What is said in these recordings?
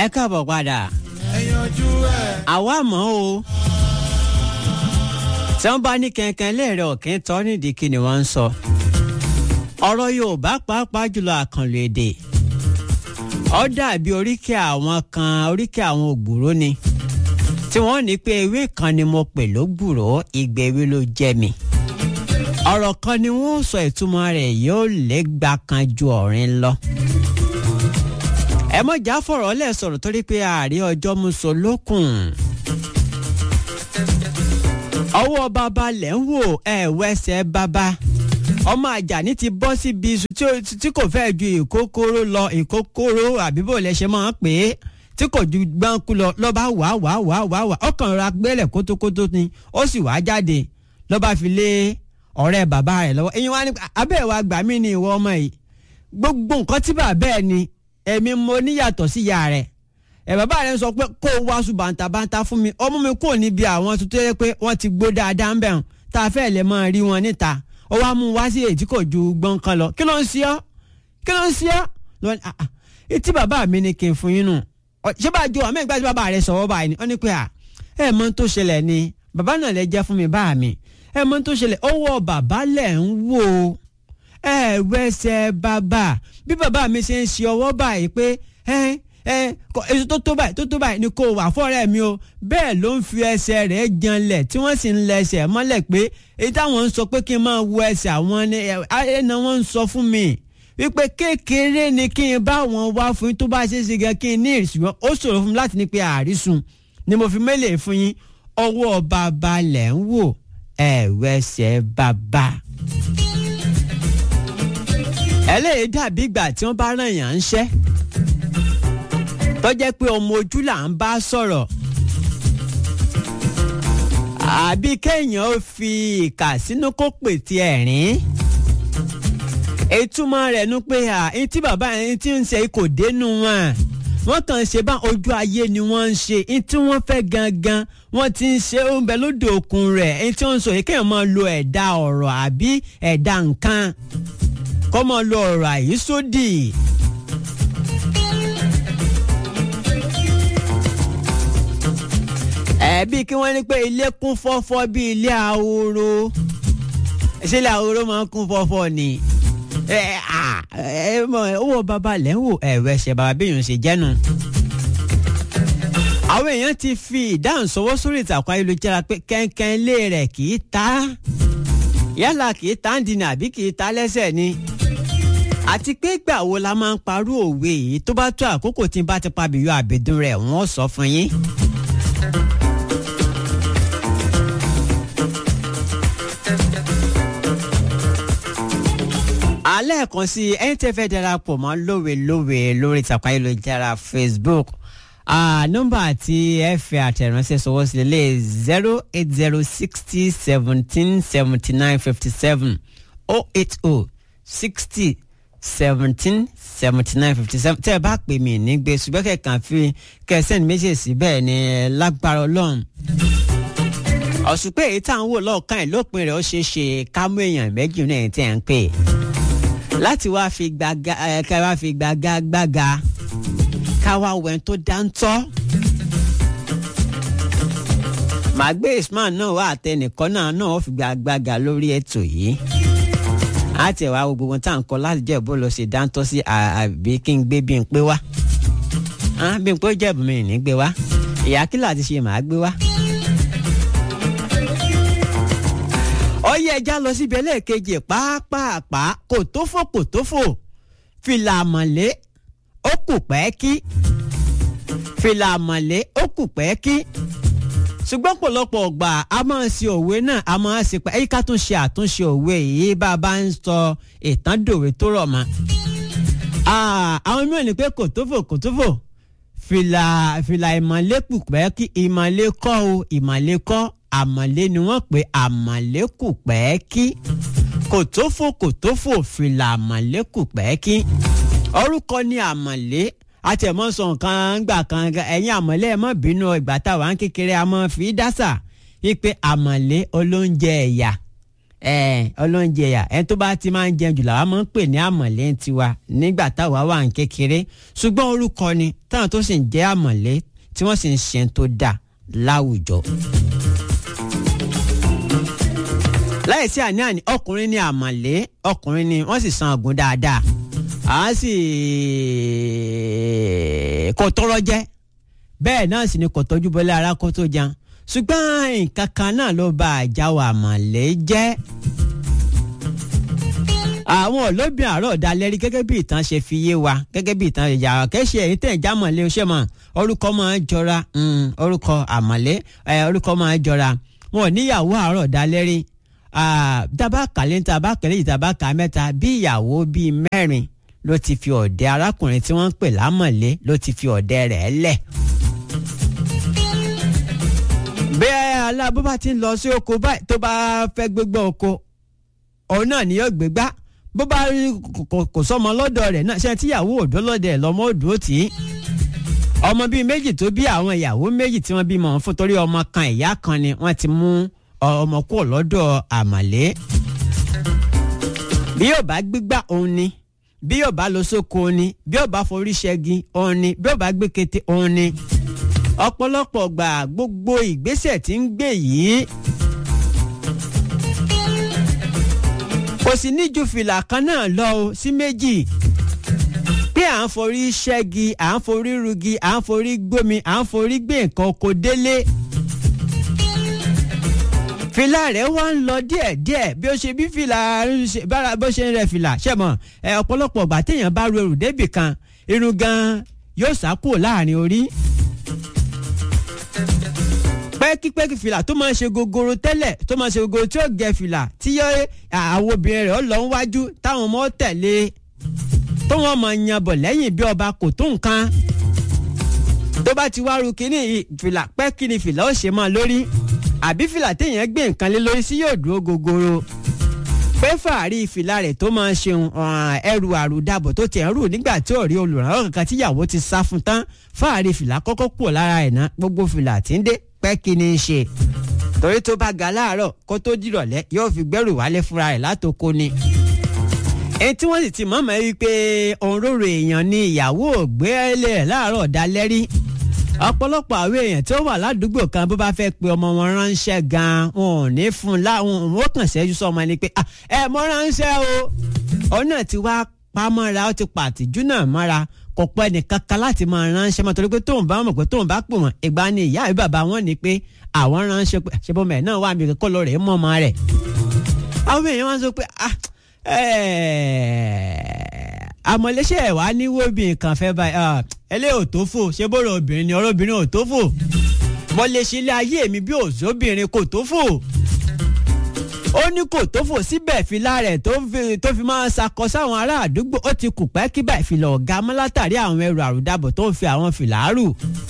ẹ káàbọ̀ padà ẹ̀yànjú ẹ̀. àwa mọ̀ o tí wọ́n bá ní kẹ̀kẹ́ lẹ́ẹ̀rẹ́ ọ̀kẹ́ tọ́ nídìí kí ni wọ́n ń sọ ọ̀rọ̀ Yorùbá pàápàá jùlọ àkànlò èdè ó dàbí oríkèé àwọn kan oríkèé àwọn ògbúrò ni tí wọ́n ní pé ewé kan ni mo pè lógbùrò ìgbẹ́ ewé ló jẹ́ mi ọ̀rọ̀ kan ni wọ́n sọ ìtumọ̀ rẹ̀ yóò lè gbà kan ju ọ̀rin lọ ẹ mọ̀ já fọ̀rọ̀ lẹ̀ sọ̀rọ̀ torí pé ààrẹ ọjọ́ muso lókun ọwọ́ bàbá lẹ̀ ń wò ẹ̀ wẹ́sẹ̀ bàbá ọmọ àjàní ti bọ́ síbi iṣu tí ó- tí kò fẹ́ ju ìkókóró lọ ìkókóró àbí bó lẹ ṣe máa ń pè é tí kò ju gbáǹkú lọ lọ́ba wàá wàá wàá wàá wàá ọkàn ra gbélẹ̀ kótókótó ni ó sì wàá jáde lọ́ba fi lé ọ̀rẹ́ bàbá rẹ̀ lọ́wọ́ ẹ̀yin wá ní abẹ́ wa gbà mí ni ìwọ ọmọ yìí gbogbo nǹkan tí bàbá ẹ̀ ni èmi mo níyàtọ̀ sí ìyá rẹ̀ ẹ̀ bàbá rẹ̀ sọ pé kó o wáṣu bàǹtàbàǹtà fún mi ọmọ mi kò níbi àwọn tuntun yẹ pé wọ́n ti gbó dáadáa ń bẹ̀ hàn tá a fẹ́ lè máa rí wọn níta ó wá mú un wá sí èyí tí kò ju gbọ́n kan lọ kí ló ń ṣe ọ́ kí ló ń ṣe ọ́ lọ ní àà etí bàbá mi ni kí n fún yín nù Ọ, ṣé bá a jọ àmì ìgbà tí bàbá rẹ̀ sọ̀rọ̀ báyìí ni wọ́n ní pé à ẹ mọ̀ ohun tó ṣẹlẹ̀ ni bàbá náà lè jẹ́ fún mi bá mi ẹ mọ̀ ohun tó ṣẹlẹ̀ ọwọ́ bàbá lẹ̀ ń wò ó ẹ wẹsẹ̀ bàbá bí bàbá mi ṣe ń ṣe ọwọ́ báyìí pé ẹ ẹ kọ èso tó tó báyìí tó tó báyìí ni kò wà fọ́rẹ́ mi o bẹ́ẹ̀ ló ń fi ẹsẹ̀ rẹ̀ janlẹ̀ tí wọ́n sì ń lẹsẹ̀ mọ́lẹ̀ pé èyí táwọn ń sọ pé kí n máa wo ẹsẹ̀ àwọn ni ẹ ẹ náà wọ́n ń sọ fún mi wípé kékeré ni kí n bá wọn wá fún yín tó bá ṣe é ṣe gan kí n ní ìrìsùn ó ṣòro fún mi láti ní pé àrísùn ni mo fi mélèé fún yín ọwọ́ bàbá lẹ̀ ń wò ẹ̀ wẹsẹ̀ bàbá ẹlẹ́yìí dàbí ìgbà tí wọ́n bá ràn yàn ń ṣẹ́ tó jẹ́ pé ọmọ ojú là ń bá sọ̀rọ̀ àbí kéèyàn ó fi ìkà sínú kó pètè ẹ̀rín ìtumọ̀ rẹ̀ nu pé à ní tí bàbá yẹn ti ń ṣe kò dénú wọn wọ́n kàn ṣe bá ojú ayé ni wọ́n ń ṣe ní tí wọ́n fẹ́ gangan wọ́n ti ń ṣe oúnjẹ lóde òkun rẹ̀ ní tí wọ́n ń sọ yìí kéèyàn máa lo ẹ̀dá ọ̀rọ̀ àbí ẹ̀dá nǹkan kọ́ mọ lo ọ̀rọ̀ àyísódì. ẹ̀ẹ́bí kí wọ́n ní pé ilé kún fọ́fọ́ bí ilé ahoro ṣé ilé ahoro máa ń kún fọ́fọ́ ni ẹ à ẹ mọ owó bàbá lẹ́ ń wò ẹ̀rọ ẹ̀ṣẹ̀ bàbá bíyàn ṣe jẹ́nu. àwọn èèyàn ti fi ìdáhùn sọwọ́ sórí ìtàkùn ayélujára pé kẹ́ńkẹ́ ilé rẹ̀ kì í ta yálà kì í ta ń dinà àbí kì í ta lẹ́sẹ̀ ni àti pé ìgbà wo la máa ń parú òwe yìí tó bá tó àkókò tí n bá ti pabìyọ àbẹ̀dùn rẹ̀ wọ́n sọ fún yín. alẹ́ kan sí ẹni tẹ́ fẹ́ darapọ̀ mọ́ lówe-lówe lórí ìtàkùn ayélujára Facebook Ah, nọ́mbà àti ẹ̀fẹ̀ àtẹ̀ránṣẹ́ sọwọ́ sí lélẹ̀ zero eight zero sixty seventeen seventy nine fifty seven oh eight oh sixty seventeen seventy nine fifty seven tẹ́ ẹ bá pè mí nígbè ṣùgbọ́n kẹ̀kàn fi kẹsẹ́ni méjèèjì bẹ́ẹ̀ ni lágbára ọlọ́run ọ̀ṣùpẹ́ èyí tá à ń wò lọ́ọ̀kan ẹ̀ lópin rẹ̀ ó ṣeé ṣe ká mú èèyàn méjì náà ẹ̀ tí ẹ̀ ń pè láti wá fi gbàgà ẹ̀ ká wá fi gbàgà gbàgà ká wá wẹ̀n tó dáńtọ́. màá gbé ismail náà wá àtẹnìkan náà náà ó fi gbàgbàgà lórí ètò yìí á tẹ̀ wá wo gbogbo tá à ń kọ láti jẹ́ bó lọ ṣe dáńtọ́ sí àbí kí n gbé bí n pé wá Ah, bí n pé ó jẹ̀bù mi ní gbé wá ìyá kí láti ṣe màá gbé wá. ọyẹ ẹja lọ síbi ẹlẹ́ẹ̀kejì pàápàá kò tó fò kò tó fò fìlà àmọ̀lé ó kù pẹ́ẹ́kí fìlà àmọ̀lé ó kù pẹ́ẹ́kí ṣùgbọ́n pọ̀lọpọ̀ ọgbà a máa ń ṣe òwe náà a máa ń ṣe pé ẹ̀yíká tún ṣe àtúnṣe òwe yìí bá a bá ń sọ ìtàn dòwe tó rọ̀ mọ́. Ah, àwọn mìíràn ní pé kò tó fò kò tó fò fìlà fìlà ìmọ̀lé kù pẹ́ẹ́kí ìmọ̀lé kọ́ o ìmọ̀lé kọ́ àmọ̀lé ni wọ́n pè àmọ̀lé kù pẹ́ẹ́kí kò tó fò kò tó fò fìlà àmọ̀lé kù pẹ́ẹ́kí orúkọ ní àmọ̀lé àtẹ̀mọ́ sọ nǹkan gbà kan ẹ̀yìn àmọ̀lé ẹ̀ mọ́ bínú ìgbà táwa ń kékeré a mọ́ fi dásà wípé àmọ̀lé olóúnjẹ ẹ̀yà ẹ ọlọ́njẹ yà ẹni tó bá ti máa ń jẹun jù làwa máa ń pè ní àmọ̀lé tiwa nígbà táwa wà ń kékeré ṣùgbọ́n orúkọ ni táwọn tó sì ń jẹ́ àmọ̀lé tí wọ́n sì ń ṣe tó dà láwùjọ. láìsí àní-àní ọkùnrin ni àmọ̀lé ọkùnrin ni wọ́n sì san àgùn dáadáa àwọn sì kò tọrọ jẹ bẹ́ẹ̀ náà sì ni kò tọ́jú bọ́lá ara kó tó jẹun ṣùgbọ́n nǹkan kan náà ló bà àjáwọ̀ àmọ̀lé jẹ́ àwọn olóbìn àárọ̀ dalẹ́rí gẹ́gẹ́ bí ìtàn ṣe fi yé wa gẹ́gẹ́ bí ìtàn ìjà kẹ́sì èyí tẹ̀ jámọ̀lé ṣé mọ̀ orúkọ máa ń jọra orúkọ àmọ̀lé orúkọ máa ń jọra wọn ò níyàwó àárọ̀ dalẹ́rí tabaka lẹ́yìn tabaka lẹ́yìn tabaka mẹ́ta bí ìyàwó bíi mẹ́rin ló ti fi ọ̀dẹ arákùnrin tí wọ́n ń pè lámọ̀lé ló ti fi ọ̀dẹ rẹ̀ lẹ̀. bẹ́ẹ̀ aláàbò bá ti ń lọ sí oko báyìí tó bá fẹ́ gbégbá oko òun náà ni yóò gbégbá bó bá rí kò sọmọ lọ́dọ̀ rẹ̀ náà ṣe tíyàwó òdó lọ́dọ̀ ẹ̀ lọ́mọ òdó tì í ọmọ bíi méjì tó bí àwọn ìyàwó méjì tí wọ́n bímọ fún torí ọmọ kan ìyá kan ni wọ́n ti mú ọmọ kúrò lọ́dọ̀ àmàlé bí yóò bá gbígbá òun ni bí yóò bá lọ sóko òun ni bí yóò bá forí ṣẹ́gi òun ni bí yóò bá gbé kété òun ni ọ̀pọ̀lọpọ̀ gbà gbogbo ìgbésẹ̀ tí ń gbé yìí kò sì ní ju fìlà kan náà lọ o sí méjì pé à ń forí ṣẹ́gi à ń forí rugi à ń forí gbómi à ń forí gbé nǹkan oko délé fìlà rẹ̀ wá ń lọ díẹ̀díẹ̀ bí ó ṣe bí fìlà bára bó ṣe ń rẹ fìlà ṣẹ̀mọ̀ ẹ ọ̀pọ̀lọpọ̀ ọgbà téèyàn bá ru ẹrù débì kan irun gan yóò sá kúrò láàrin orí. pẹ́kípẹ́kí fìlà tó máa ń ṣe gogoro tẹ́lẹ̀ tó máa ń ṣe gogoro tí ó gẹ fìlà tí yọ àwọn obìnrin rẹ̀ ó lọ wájú táwọn ọmọ tẹ̀lé tó wọn máa yan bọ̀ lẹ́yìn bí ọba kò tó nǹkan tó bá ti wá ru kínní fìlà pẹ́kí ni fìlà ó ṣe máa lórí àbí fìlà téèyàn gbé nǹkan lé lórí sí yóò dúró gogoro pé fàárí fìlà rẹ̀ tó máa ń ṣeun ẹrù àrùdàbọ̀ tó tẹ̀ ń rù nígbà tí ò rí olùrànlọ́wọ́ kankan tíyàwó ti sá fún tán fàárí fìlà kọ́kọ́ kúrò lára ẹ̀ ná gbogbo fìlà tí ń dé pẹ́ kí ni í ṣe torí tó bá ga láàárọ̀ kó tó dìrọ̀lẹ́ yóò fi gbẹ́rù wálé fúnra rẹ̀ látòkò ni èyí tí wọ́n sì ti mọ̀mọ́ rí pé òǹrorò èèyàn ni ìyàwó ògbélé rẹ̀ láàárọ̀ dalẹ́rí ọ̀pọ̀lọpọ̀ àwọn èèyàn tí ó wà ládùúgbò kan bó bá fẹ́ pe ọmọ wọn ránṣẹ́ gan-an wọn ò ní fún un láwọn ò kàn ṣẹ́jú sọmọ ni pé ẹ mọ ránṣẹ́ o òun náà ti wá pamọ́ra ó ti pàtìjú náà mọ́ra kò pẹ́ nìkan kan láti máa ránṣẹ́ mọ́ torí pé tóun bá mọ̀ pé tóun bá pò wọ́n ìgbà ni ìyá àbí bàbá wọn ni pé àwọn ránṣẹ́ pé ṣe bọ́mọ ẹ̀ náà wà mí kọ́ lọ rẹ̀ mọ́ ọmọ rẹ̀ àwọn èèyàn wọn sọ pé àmọ̀lẹ́sẹ̀ ẹ̀ wá níwó bí nǹkan fẹ́ báyìí ẹlẹ́ ò tó fò ṣé bọ́rọ̀ obìnrin ni ọ̀rọ̀ obìnrin ò tó fò mo lè ṣe ilé ayé mi bí òṣòbìnrin kò tó fò ó ní kò tó fò síbẹ̀ fìlà rẹ̀ tó fi máa ṣakọ sáwọn ará àdúgbò ó ti kù pẹ́ kí báyìí fìlà ọ̀gá mọ́ látàrí àwọn ẹrù àrùdàbọ̀ tó ń fi àwọn fìlà rù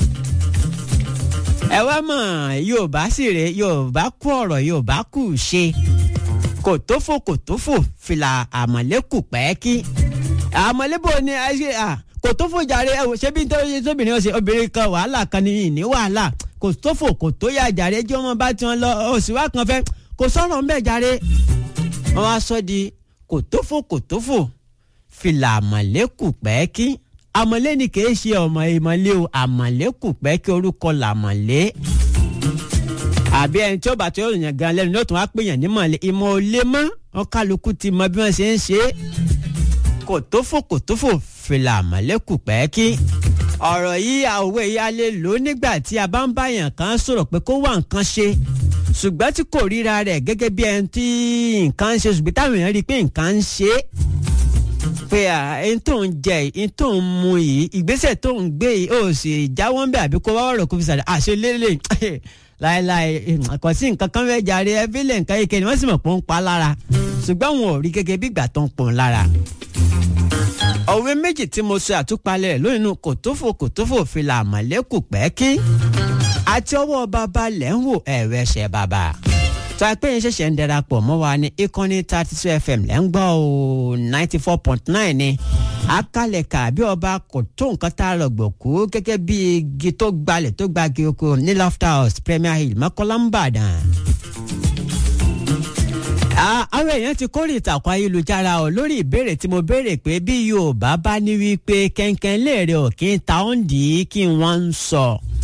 ẹ wá mọ̀ yorùbá sì rè yorùbá kú ọ̀rọ̀ yorùbá kù ṣe kò tó fò kò tó fò fìlà àmọ̀lẹ́kù pẹ́ kí àmọ̀lẹ́bò ni ẹ ṣe à kò tó fò jàre ẹ wò ṣé bí nítorí tóbìnrin ọ̀sẹ̀ obìnrin kan wàhálà kan ní ìní wàhálà kò tó fò kò tó yà jàre jẹ́ wọn bá tiwọn lọ òsì wá kan fẹ́ kò sọ̀rọ̀ ńbẹ̀ jàre wọn wá sọ di kò tó fò kò tó fò fìlà àmọ̀lẹ́kù pẹ́ kí àmọ̀lé ni kì í ṣe ọmọ ìmọ̀lé o àmọ̀lẹ́kù pẹ́ kí orúkọ làmọ̀lé àbí ẹni tí ó bá tó yàn gan lẹ́nu ló tún wá pè yàn ní mọ̀lẹ́ ìmọ̀ ò lè mọ́ wọn kálukú ti mọ bí wọ́n ṣe ń ṣe é kò tó fò kò tó fò fìlà àmọ̀lẹ́kù pẹ́ kí ọ̀rọ̀ yìí àwòwé yìí a lè lò ó nígbà tí a bá ń bá yàn kan sọ̀rọ̀ pé kó wá nǹkan ṣe ṣùgbọ́n tí kò ríra rẹ̀ gẹ́gẹ́ bí ẹni tí nǹkan ń ṣe ṣùgbọ́n táwọn èèyàn rí i pé nǹkan ń ṣe é pé ẹni tó ń jẹ ẹni tó ń mu yìí ìgbésẹ̀ tó ń gbé yìí ó sì jáwọ́ ń bẹ̀ àbí kó wá ọ̀rọ̀ kó fi sàdá àṣẹ lélẹ̀ láéláé kò sí nǹkan kan fẹ́ jàre ẹbí lè nǹkan yìí kẹ́ni wọ́n sì mọ̀ pé ó ń pa lára ṣùgbọ́n wọn ò rí gẹ́gẹ́ bí ìgbà tó ń pọ̀ lára òwe méjì tí mo ṣe àtúpalẹ̀ rẹ̀ lónìí kòtófò kòtófò fìlà àmọ̀lẹ́kù pẹ́ẹ́kí àti ọwọ́ bàbá lẹ́ ń wò ẹ̀rọ ẹ̀ṣẹ̀ bàbá tó a pé yín ṣẹ̀ṣẹ̀ ń darapọ̀ mọ́ wa ní ìkànnì thirty two fm lẹ́ ń gbọ́ o ninety four point nine ni akálẹ̀ kàbí ọba kò tó nǹkan tá a rọ̀gbọ̀ kú gẹ́gẹ́ bí igi tó gbalẹ̀ tó gbagi oko ní lofter house premier hill mọ́kànlá ń bàdàn àwọn èèyàn ti kórè ìtàkùn ayélujára ọ lórí ìbéèrè tí mo béèrè pé bí yorùbá bá ní wípé kẹ̀kẹ́ léèrè ò kí n ta òǹdí kí n wọ́n ń sọ.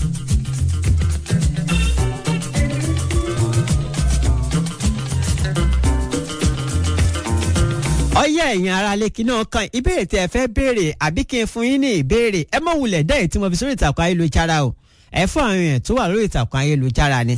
ọyẹ ẹ̀yin aráalé kí náà kan ìbéèrè tí ẹ fẹ́ béèrè àbí kí n fún yín ní ìbéèrè ẹ mọ̀ wulẹ̀ dẹ́yìn tí mo fi sórí ìtàkùn ayélujára o ẹ fún àwọn èèyàn tó wà lórí ìtàkùn ayélujára ni.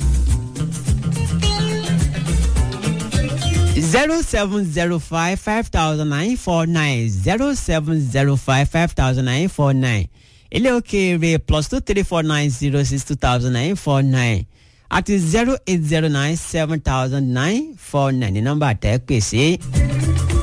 zero seven zero five five thousand nine four nine zero seven zero five five thousand nine four nine ilé òkèèrè plus two three four nine zero six two thousand nine four nine àti zero eight zero nine seven thousand nine four nine ní nọ́mbà tẹ́ pèsè.